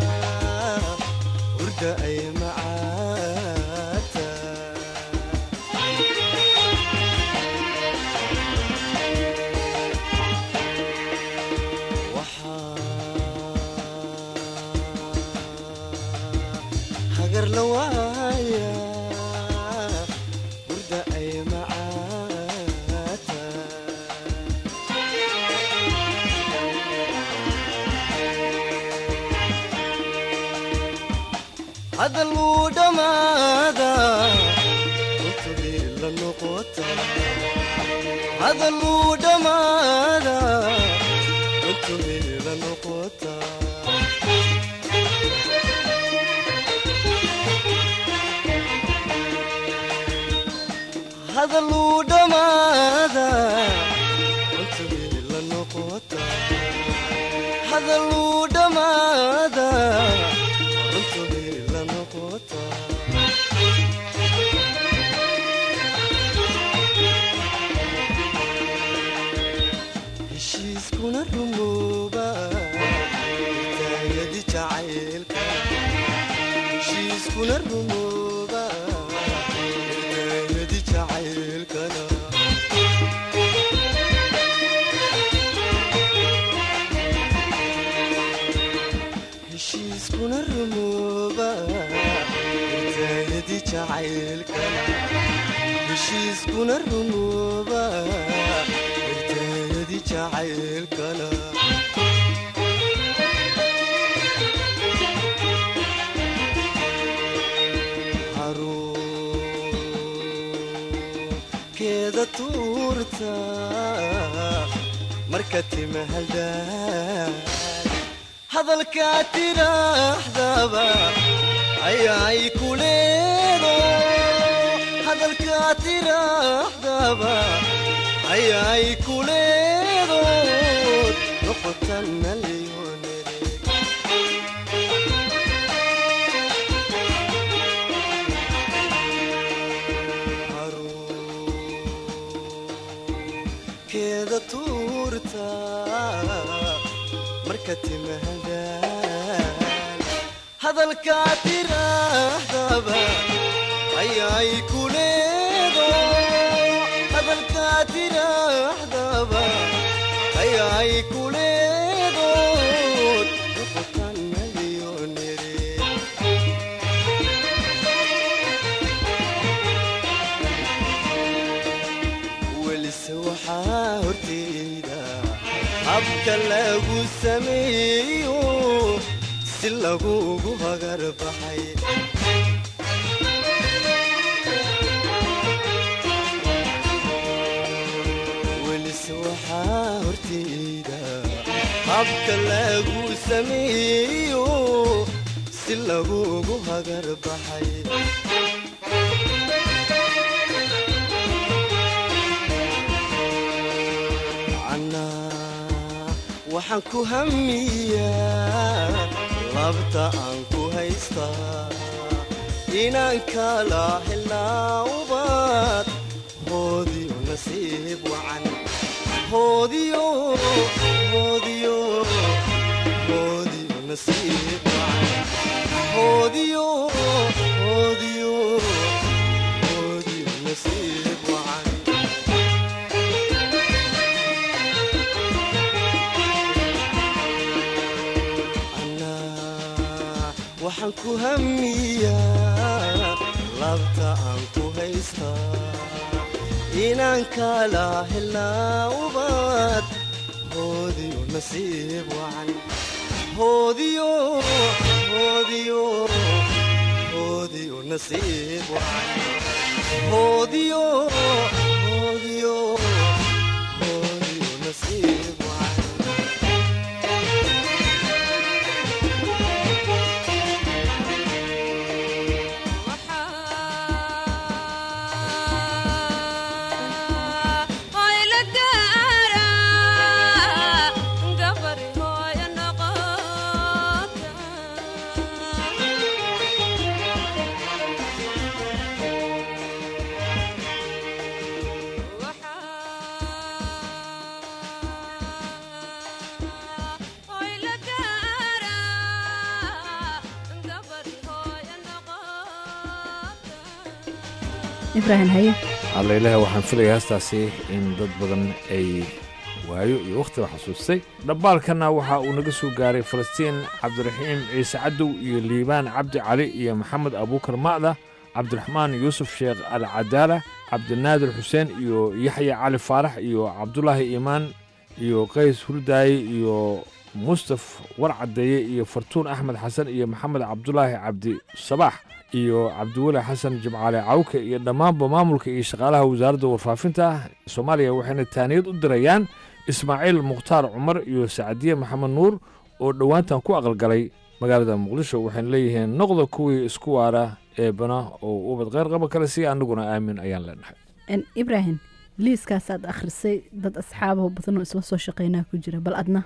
urda ay macaata hagar la waaya urda ay macaata hadal wuu dhammaada runtubii la noqota hadal wuu dhammaada runtubii hadaluu dhammaada runtuni la noqota heshiiskuna rumooba taayadi jacaylka heshiiskuna rumooba taayadi jacaylkana heshiiskuna rumooba taayadi jacaylkana heshiiskuna rumooba taayadi jacaylkana keeda tuurta marka timahaldaan hadalkaa tidhaahdaba ayaay ku leedo hadalkaa tidhaahdaba ayaay ku leedood noqotana leyoonere keeda tuurta marka timahadaan hadalkaa tidhaahdaba ayaay ku leedo hadalkaa tidhaahdaba ayaay ku leedood noqotana leyoonere welise waxaa horteyda habka lagu sameeyo si lagugu hagar baxay welise waxaa horteyda habka lagu sameeyo si lagugu hagar baxay waxaan ku hamiyaa labta aan ku haystaa inaan kala helnaa ubad hoodiyo nasiib wacan hoodiyo hoodiyo hoodiyo nasiib wacan hoodiyo hoodiyo hoodiyo nasiib wacan waxaan ku hamiyaa labta aan ku haystaa inaan kala helnaa ubad hoodiyo nasiib wacan hoodiyo hoodiyo hoodiyo nasiib wacan hoodiyo hoodiyo hoodiyo nasiib wacan ibraahim haye allailaha waxaan filaya heestaasi in dad badan ay waayo iyo wakhtiba xasuustay dhabbaalkanna waxa uu naga soo gaaray falastiin cabdiraxiim ciise cadow iyo liibaan cabdi cali iyo maxamed abuukar ma'da cabdiraxmaan yuusuf sheekh al cadaala cabdinaadir xuseen iyo yaxya cali faarax iyo cabdulaahi iimaan iyo qays hurdaaye iyo mustaf war caddeeye iyo fartuun axmed xasan iyo maxamed cabdulaahi cabdi sabaax iyo cabdiweli xasan jimcaale cawke iyo dhammaanba maamulka iyo shaqaalaha wasaaradda warfaafinta soomaaliya waxayna taaniyad u dirayaan ismaaciil mukhtaar cumar iyo sacadiye maxamed nuur oo dhowaantan ku aqalgalay magaalada muqdisho waxayna leeyihiin noqda kuwii isku waara eebana oo ubad kheyr qaba kale si annaguna aamin ayaan leenahay ibraahim liiskaasaad akhrisay dad asxaabaho badan oo isla soo shaqeynaa ku jira bal adna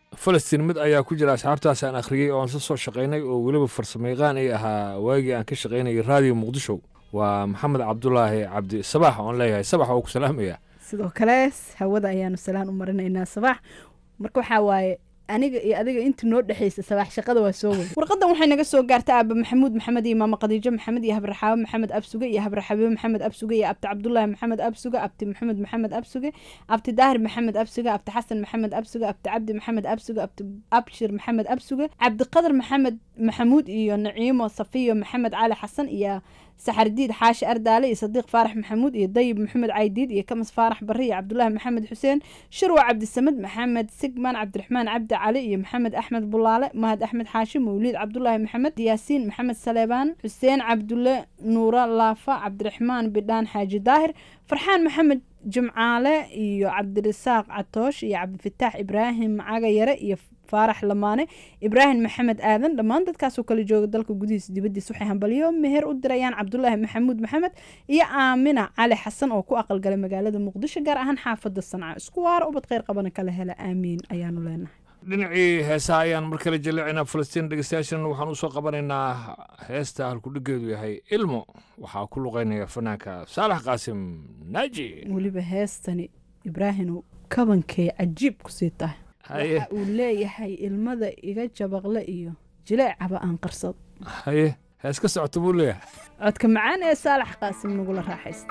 falastiin mid ayaa ku jira asxaabtaas aan akhriyey oo aan sa soo shaqaynay oo weliba farsamayaqaan ay ahaa waagii aan ka shaqaynayay raadiyo muqdisho waa maxamed cabdulaahi cabdi sabax oon leeyahay sabax oo ku salaamaya sidoo kale hawada ayaanu salaan u marinaynaa sabax marka waxaa waaye aniga iyo adiga inta noo dhexaysa sabax shaqada waa soo weyn warqadan waxay naga soo gaartay aaba maxamuud maxamed iyo maama khadiijo maxamed iyo habraxaabe maxamed absuge iyo habraxabiibe maxamed absuge iyo abti cabdulaahi maxamed absuge abti maxamed maxamed absuge abti daahir maxamed absuge abti xasan maxamed absuge abti cabdi maxamed absuge abti abshir maxamed absuge cabdiqadar maxamed maxamuud iyo naciimo safiyo maxamed cali xasan iyo saxardiid xaashi ardaale iyo sadiiq faarax maxamuud iyo dayib maxamed caydiid iyo kamas faarax barre iyo cabdulaahi maxamed xuseen shirwa cabdisamed maxamed sigman cabdiraxmaan cabdi cali iyo maxamed axmed bulaale mahad axmed xaashi mawliid cabdulaahi maxamed yaasiin maxamed saleebaan xuseen cabdulle nuura laafa cabdiraxmaan bidhaan xaaji daahir farxaan maxamed jimcaale iyo cabdirasaaq catoosh iyo cabdifataax ibraahim caga yare iyo faarax lamaane ibraahim maxamed aadan dhammaan dadkaasoo kala jooga dalka gudihiisa dibadiisa waxay hambalyo meher u dirayaan cabdulaahi maxamuud maxamed iyo aamina cali xasan oo ku aqalgalay magaalada muqdisho gaar ahaan xaafada sanca isku waara ubad kheyr qabana kala hela aamiin ayaanu leenahay dhinacii heesaha ayaan mar kale jaleecinaa falastiin dhegeystayaashan waxaan usoo qabanaynaa heesta halkudhigeedu yahay ilmo waxaa ku luqeynaya fanaanka saalax qaasim naaji weliba heestani ibraahinu kabankay cajiib kusii tahay haye waxa uu leeyahay ilmada iga jabaqle iyo jileecaba aan qarsad haye hees ka socota buu leeyahay codka macaan ee saalax qaasim nagula raaxaysta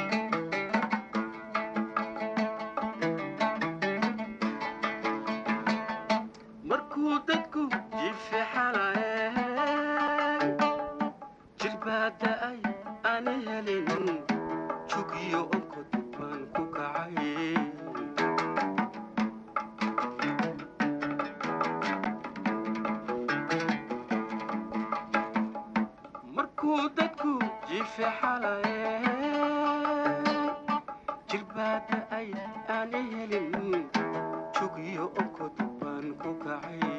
markuu dadku jifixanaye jirbaada ay aan helin jugiyo onkod baan ku kacay markuu dadku jifixanaye jirbaada ay aan helin jugiyo onkod baan ku kacay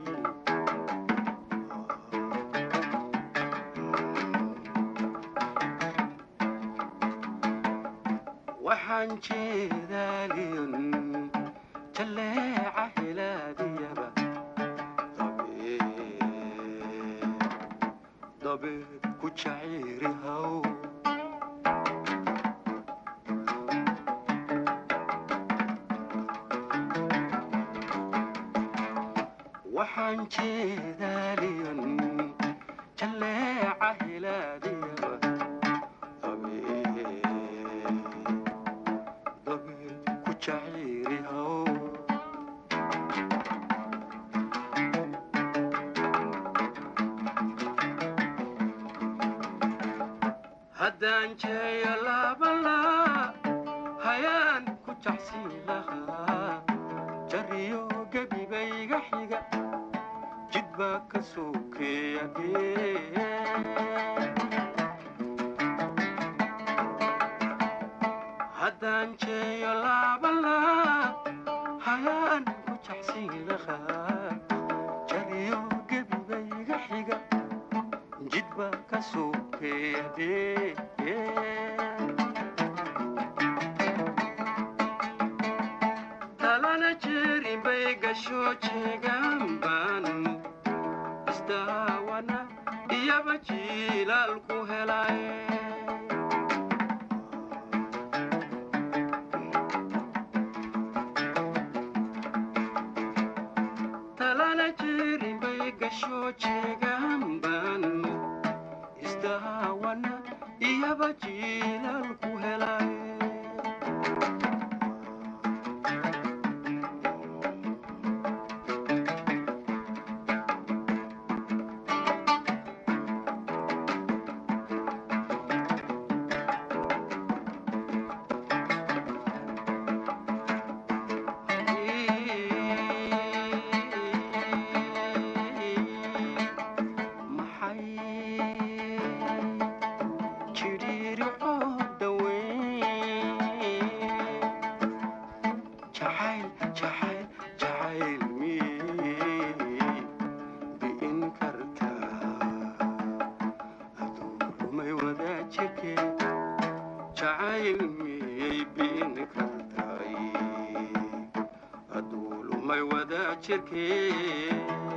waxaan jeedaaliyon jalleeca helaadiyaba dabeed ku jaciiri haw waxaan jeedaaliyon jalleeca helaadiyaba dabeed ku jaciiri haw haddaan jeeyo laabalaa hayaan ku jacsiin lahaa jariyo gebibayga xiga jid baa ka sokeeya haddaan jeeyo laabalaa hayaan ku jacsiin lahaa jariyo gebibayga xiga jid baa ka sokeeya talana jeerin bay gasho jeegaan baan isdaawana iyaba jiilaal ku helay talana jeerin bay gasho jeegaan baan isdaawana iyaba jiilaal ku helay lumay wada jirkee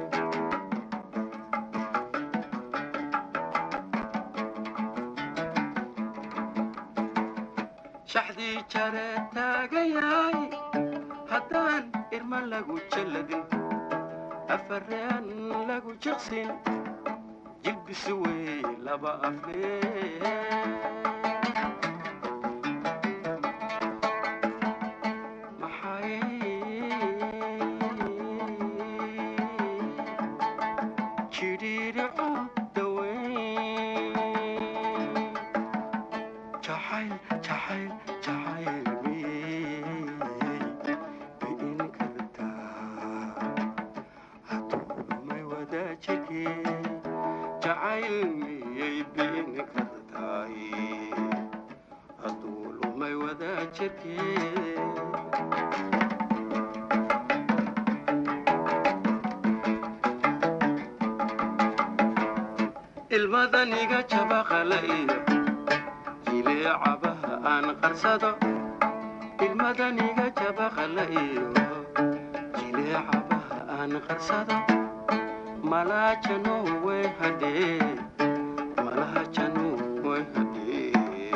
shaxdii jare taagayaay haddaan irma lagu jalladin afareen lagu jiqsin jilbisu wey laba aflee ilmadaniga jabaqala iyo jileecabaha aan qarsado ilmadaniga jabaqala iyo jileecabaha aan qarsado malaajano way hadhee malaajano way hadhee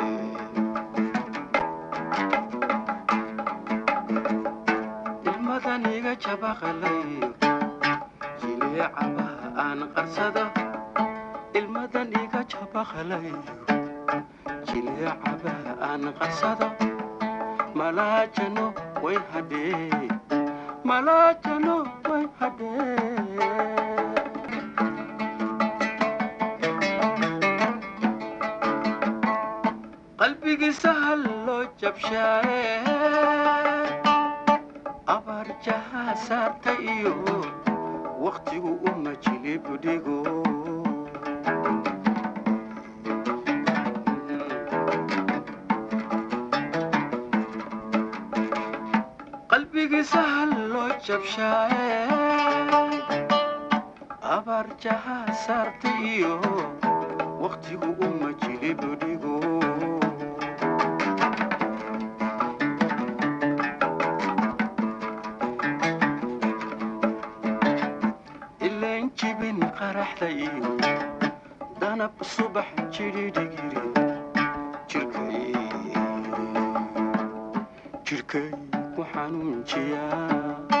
ilmadaniga jabaqala iyo jileecabaha aan qarsado ilmadan iga jabaqalayo jileecabaha aan qarsado malaajano way hadhee malaajano way hadhee qalbigiisa hal loo jabshaaye abaar jahaa saarta iyo wakhtigu uma jilibdhigo qalbigiisa hal loo jabshaaye abaar jahaa saarta iyo wakhtigu uma jilibdhigo ileen jibin qaraxda iyo danab subax jidhidhigiri jirkay jirkay ku xanuunjiyaa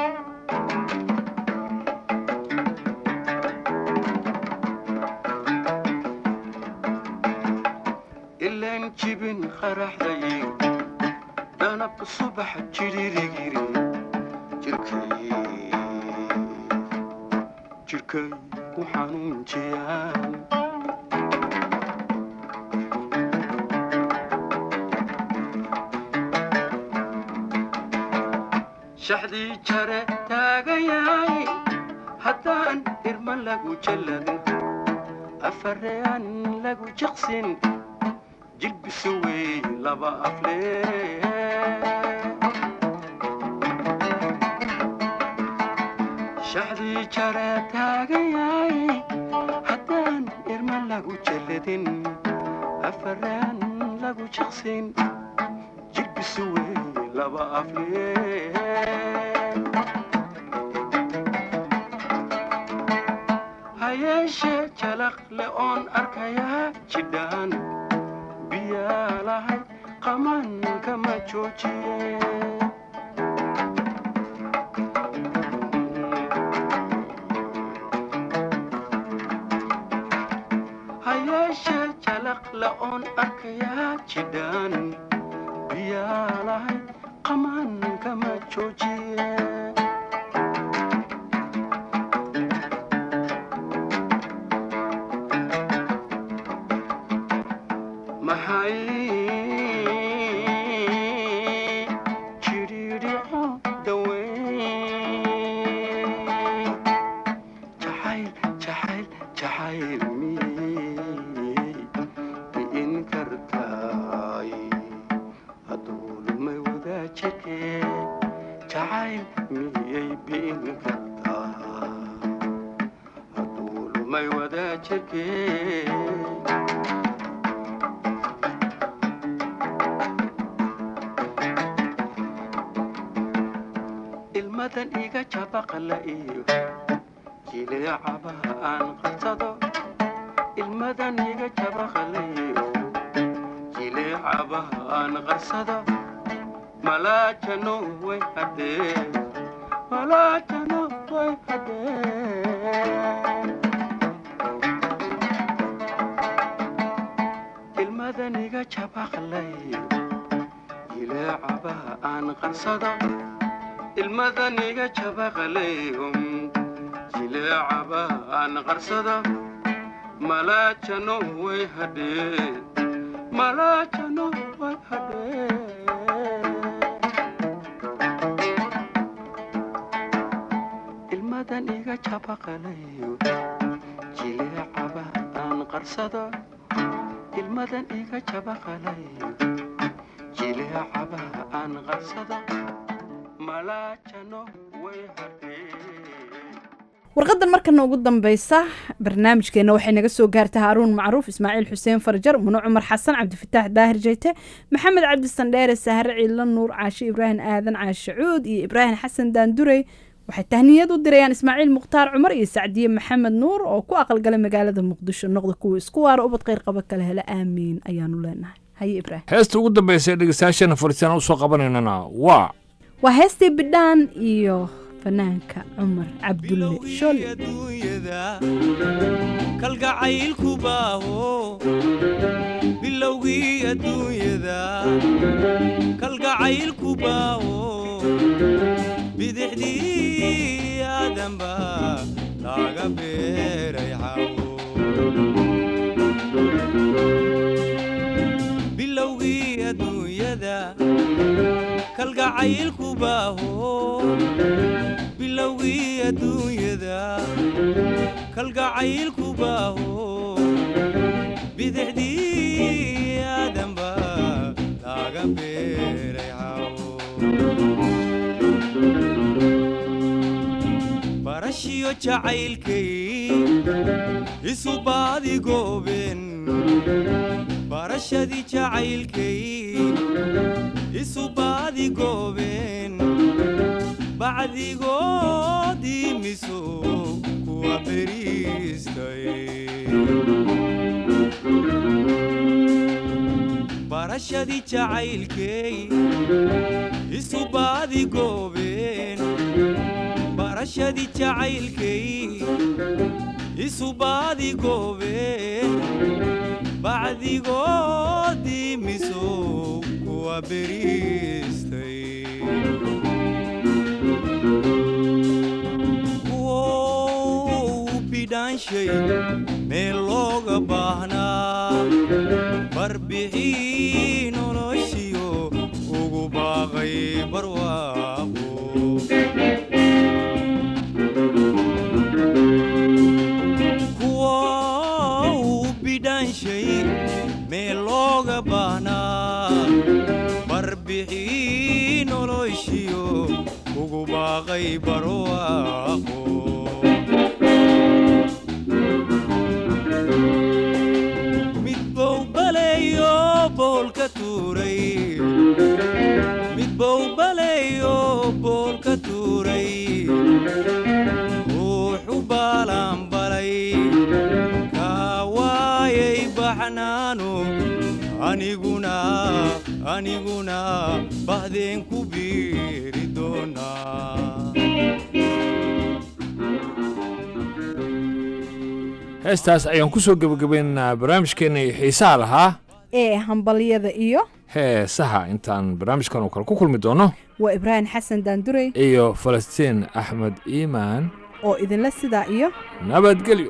ileen jibin qaraxda iyo danab subax jidhidhigiri jirkay jirkay ku xanuunjiyaa shaxdii jare taagayaay haddaan irma lagu jalladin afareen lagu jiqsin jilbisu wey laba aflee shaxdii jare taagayaay haddaan irma lagu jalladin afareen lagu jiqsin jilbisu wey laba aflee hayeeshee jalaq le oon arkayaa jidhaan biyaa lahay qaman kama joojiye hayeeshee jalaq le oon arkayaa jidhaan biyaa lahay qaman kama joojiye maxay jidhiidhico daweyn jacayl jacayl jacayl miyey bi'in kartaay hadduu lumay wadaajirkee jacayl miyey bi'in kartaa hadduu lumay wadaajirkee ilmadan iga jabaqla iyo jileecabaha aan qarsado ilmadan iga jabaqla iyo jileecabaha aan qarsado malaajano way hadee malaajano way hadee ilmadan iga jabaqlayo jileecabaha aan qarsado ilmadan iga jabaqlayo jileecabaha aan qarsado malaajano way hadhee malaajano way hadhee ilmadan iga jabaqlayo jileecabaha aan qarsado ilmadan iga jabaqlayo jileecabaha aan qarsado malaajano way hadhee warqadan markana ugu dambeysa barnaamijkeena waxay naga soo gaartay haaruun macruuf ismaaciil xuseen farjar muno cumar xasan cabdifataax daahir jeyte maxamed cabdi sandheere sahre ciidla nuur caashe ibraahim aadan caashe cuud iyo ibraahim xasan daandurey waxay tahniyad u dirayaan ismaaciil mukhtaar cumar iyo sacdiye maxamed nuur oo ku aqalgalay magaalada muqdisho noqda kuwa isku waara ubad kheyr qaba kale hele aamiin ayaanu leenahay haye ibraahim heesta ugu dambaysa ee dhegeystayaasheena fariistaan usoo qabanaynana waa waa heestii bidhaan iyo fanaanka cumar cabdulle shol kalgacaylku baaho bilowgii adduunyada kalgacaylku baaho bidixdii aadanba laga beeray xawo bilowgii adduunyada kalgacaylku baaho bilowgii adduunyada kalgacaylku baaho bidixdii aadanba laga beeray xawo barashiyo jacaylkay isu baadi gooben barashadii jacaylkay isu baadi gooben bacdigoodii miso kuwa beriistay barashadii jacaylkay isu baadi goobeen barashadii jacaylkay isu baadi goobeen bacdigoodii miso kuwa beriistay bidhaanshay meel looga baahnaa barbixii noloshiyo ugu baaqay barwaaqo kuwa uu bidhaanshay meel looga baahnaa barbixii noloshiyo ugu baaqay barwaaqo boolka tuuray midbow baleeyo boolka tuuray ruuxu baalanbalay kaa waayay baxnaano aniguna aniguna bahdeen ku biiri doonaa heestaas ayaan ku soo gebagabaynaynaa barnaamijkeenna iyo xiisaha lahaa ee hambalyada iyo heesaha intaan barnaamijkan oo kale ku kulmi doono waa ibraahim xasan daandurey iyo falastiin axmed iimaan oo idinla sidaa iyo nabadgelyo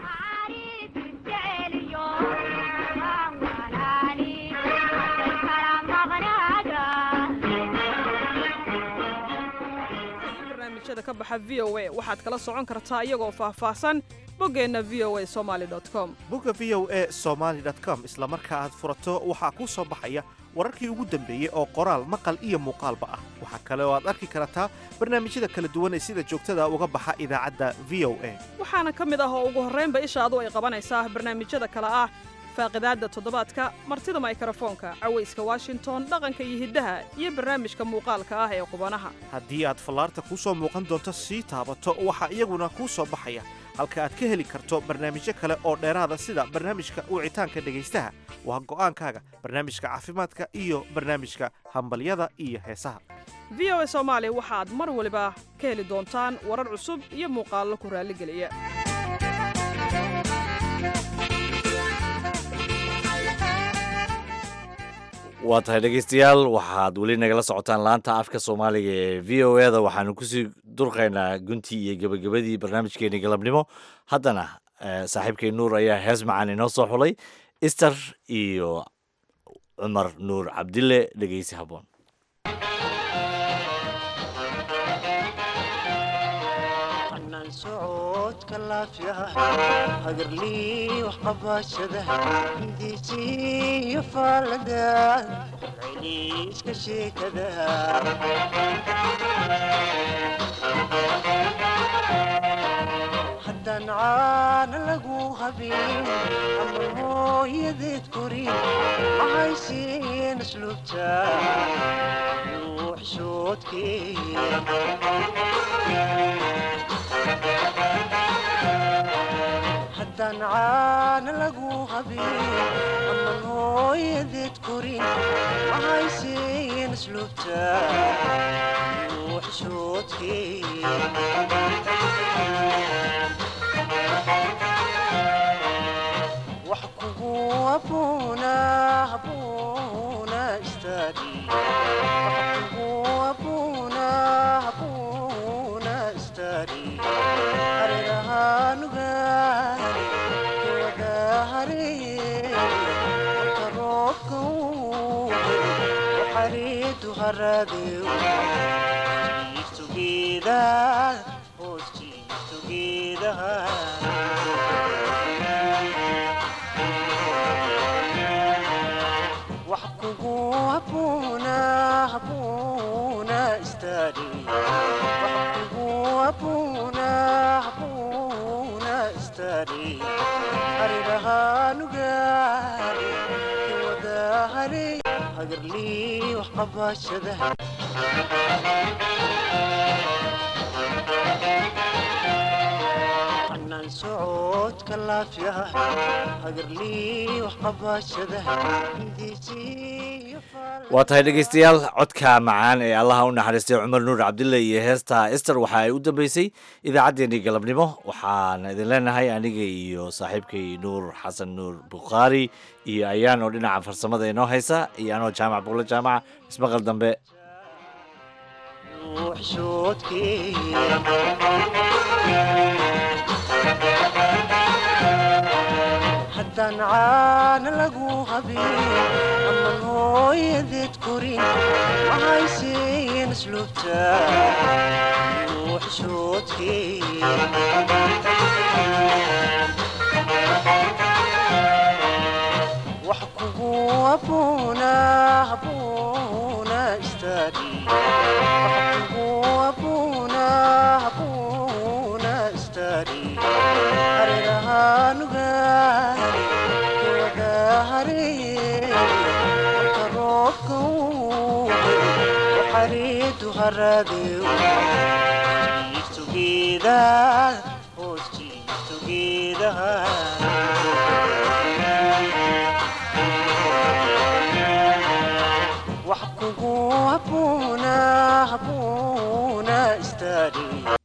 barnaamijyada ka baxa v o a waxaad kala socon kartaa iyagoo faahfaahsan boggeenna v o a somaali com bogga v o a somaali com isla marka aad furato waxaa kuu soo baxaya wararkii ugu dambeeyey oo qoraal maqal iyo muuqaalba ah waxaa kale oo aad arki kartaa barnaamijyada kala duwan ee sida joogtada uga baxa idaacadda v o a waxaana ka mid ah oo ugu horraynba ishaadu ay qabanaysaa barnaamijyada kale ah faaqidaadda toddobaadka martida maykrofoonka cawayska washington dhaqanka iyo hiddaha iyo barnaamijka muuqaalka ah ee qubanaha haddii aad fallaarta kuu soo muuqan doonto sii taabato waxaa iyaguna kuu soo baxaya halka aad ka heli karto barnaamijyo kale oo dheeraada sida barnaamijka wicitaanka dhegaystaha waa go'aankaaga barnaamijka caafimaadka iyo barnaamijka hambalyada iyo heesaha v o a soomaali waxaad mar waliba ka heli doontaan warar cusub iyo muuqaallo ku raalligeliya waa tahay dhegaystayaal waxaad weli nagala socotaan laanta afka soomaaliga ee v o e da waxaanu kusii durqaynaa guntii iyo gebagabadii barnaamijkeeni galabnimo haddana saaxiibkay nuur ayaa hees macaan inoo soo xulay ister iyo cumar nuur cabdille dhegeysi haboon socodka laafyaha hagarlii waxqabashada hindiisiyo faalada celiiska sheekada haddaan caana lagu habin ama hooyadeed korin mahaysiin asluubta haddaan caana lagu habin aman hooyadeed korin mahaysiin asluubta wax kugu abuuna abuuna istaadi wax kugu abuuna abuuna istaadi hareerahanugaari kiwadahare marka roobka uu waxariidu haradew jiiftugeeda hoos jiiftugeedaha wax kugu abuuna abuuna istaadi wax kugu abuuna abuuna istaadi harirahaanugaari kiwadahare hagarlii waxqabashada anaan socodka laafyaha hagarlii waxqabashada hindiisiyo waa tahay dhegaystayaal codka macaan ee allaha u naxariistay cumar nuur cabdille iyo heesta ester waxa ay u dambeysay idaacaddeenii galabnimo waxaan idin leenahay aniga iyo saaxiibkay nuur xasan nuur bukhaari iyo ayaan oo dhinaca farsamada inoo haysa iyo anoo jaamac buulo jaamaca ismaqal dambe haddaan caana lagu habin aman hooyadeed korin mahaysiin asluubta wax kugu abuuna abuuna istaadi wax kugu abuuna abuuna istaadi hareerahanugaari kiwadahare marka roobka uu waxariidu haradew jiiftugeeda